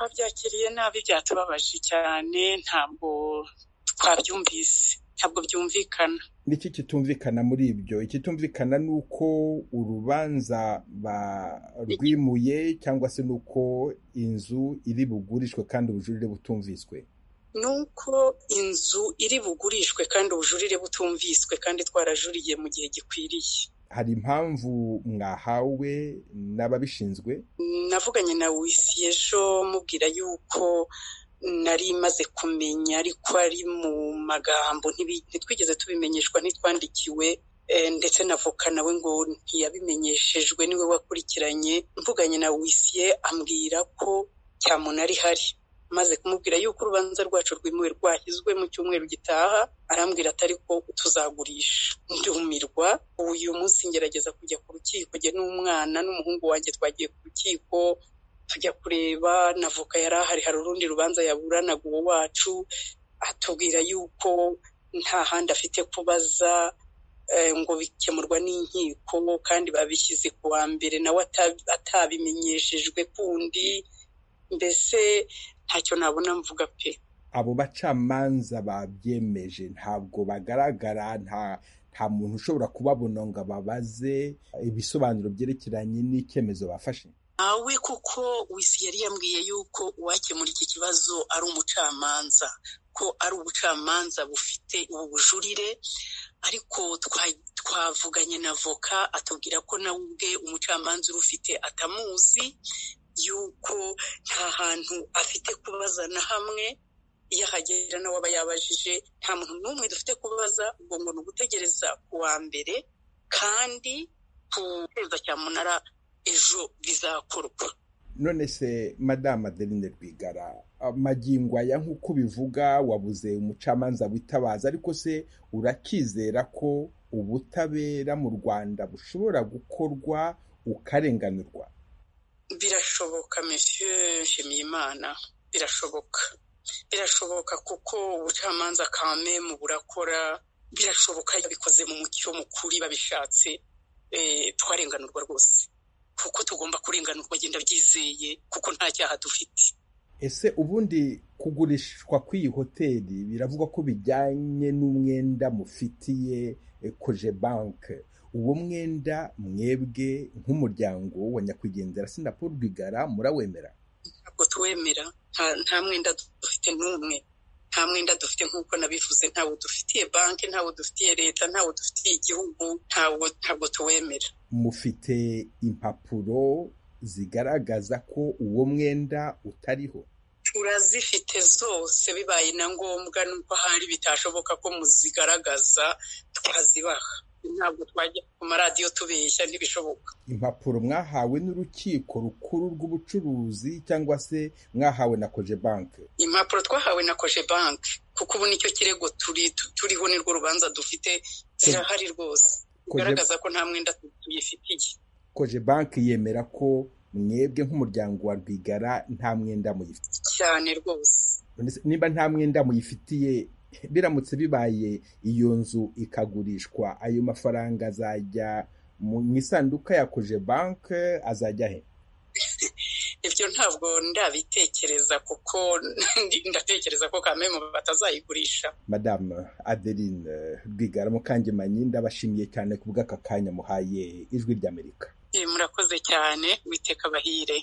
twabyakiriye nabi byatubabaje cyane ntabwo twabyumvise ntabwo byumvikana niki kitumvikana muri ibyo ikitumvikana ni uko urubanza barwimuye cyangwa se ni uko inzu iri bugurishwe kandi ubujurire butumviswe ni uko inzu iri bugurishwe kandi ubujurire butumviswe kandi twarajuriye mu gihe gikwiriye hari impamvu mwahawe n'ababishinzwe navuganye na wisi ejo mubwira yuko nari maze kumenya ariko ari mu magambo ntitwigeze tubimenyeshwa ntitwandikiwe ndetse na voka nawe ngo ntiyabimenyeshejwe niwe wakurikiranye mvuganye na wisiye ambwira ko cyamunara ihari maze kumubwira yuko urubanza rwacu rwimuwe rwashyizwe mu cyumweru gitaha arambwira atari ko tuzagurisha ndumirwa uyu munsi ngerageza kujya ku rukiko njye n'umwana n'umuhungu wanjye twagiye ku rukiko tujya kureba na voka yari ahari hari urundi rubanza yaburanaga uwo wacu atubwira yuko nta handi afite kubaza ngo bikemurwa n'inkiko kandi babishyize ku wa mbere nawe atabimenyeshejwe kundi mbese ntacyo nabona mvuga pe abo bacamanza babyemeje ntabwo bagaragara nta nta muntu ushobora kubabona ngo ababaze ibisobanuro byerekeranye n'icyemezo bafashe nawe kuko wisi yari yambwiye yuko uwakemura iki kibazo ari umucamanza ko ari ubucamanza bufite ubu bujurire ariko twavuganye na voka atubwira ko nawe ubwe umucamanza urufite atamuzi yuko nta hantu afite kubaza na hamwe iyo ahagera nawe aba yabajije nta muntu n'umwe dufite kubaza ubwo ngo ni ugutegereza ku wa mbere kandi ku kwezi cya munara ejo bizakorwa none se madamu adeline rwigara magingo aya nk'uko ubivuga wabuze umucamanza witabaza ariko se urakizera ko ubutabera mu rwanda bushobora gukorwa ukarenganurwa birashoboka monsieur nshimiyimana birashoboka birashoboka kuko ubucamanza kame mu burakora birashoboka yabikoze mu mucyo mukuri babishatse twarenganurwa rwose kuko tugomba kurenganurwa agenda byizeye kuko nta cyaha dufite ese ubundi kugurishwa kw'iyi hoteli biravugwa ko bijyanye n'umwenda mufitiye koje banke uwo mwenda mwebwe nk'umuryango wa nyakwigendera sinapu rwigara murawemera ntabwo tuwemera nta mwenda dufite n'umwe nta mwenda dufite nk'uko nabivuze ntawo dufitiye banki ntawo dufitiye leta ntawo dufitiye igihugu ntabwo tuwemera mufite impapuro zigaragaza ko uwo mwenda utariho turazifite zose bibaye na ngombwa nuko ahari bitashoboka ko muzigaragaza twazibaha ntabwo twajya ku maradiyo tubeshya ntibishoboka impapuro mwahawe n'urukiko rukuru rw'ubucuruzi cyangwa se mwahawe na koje banki impapuro twahawe na koje banki kuko ubu nicyo kirego turiho nirwo rubanza dufite zirahari rwose bigaragaza ko nta mwenda tuyifitiye koje banki yemera ko mwebwe nk'umuryango wa rwigara nta mwenda muyifitiye cyane rwose niba nta mwenda muyifitiye biramutse bibaye iyo nzu ikagurishwa ayo mafaranga azajya mu isanduka yakoje banki azajya he ibyo ntabwo ndabitekereza kuko ndatekereza ko kamemu batazayigurisha madamu adeline rwigara mukangemanyi ndabashimiye cyane ku bw'aka kanya muhaye ijwi ry'amerika murakoze cyane witeka bahire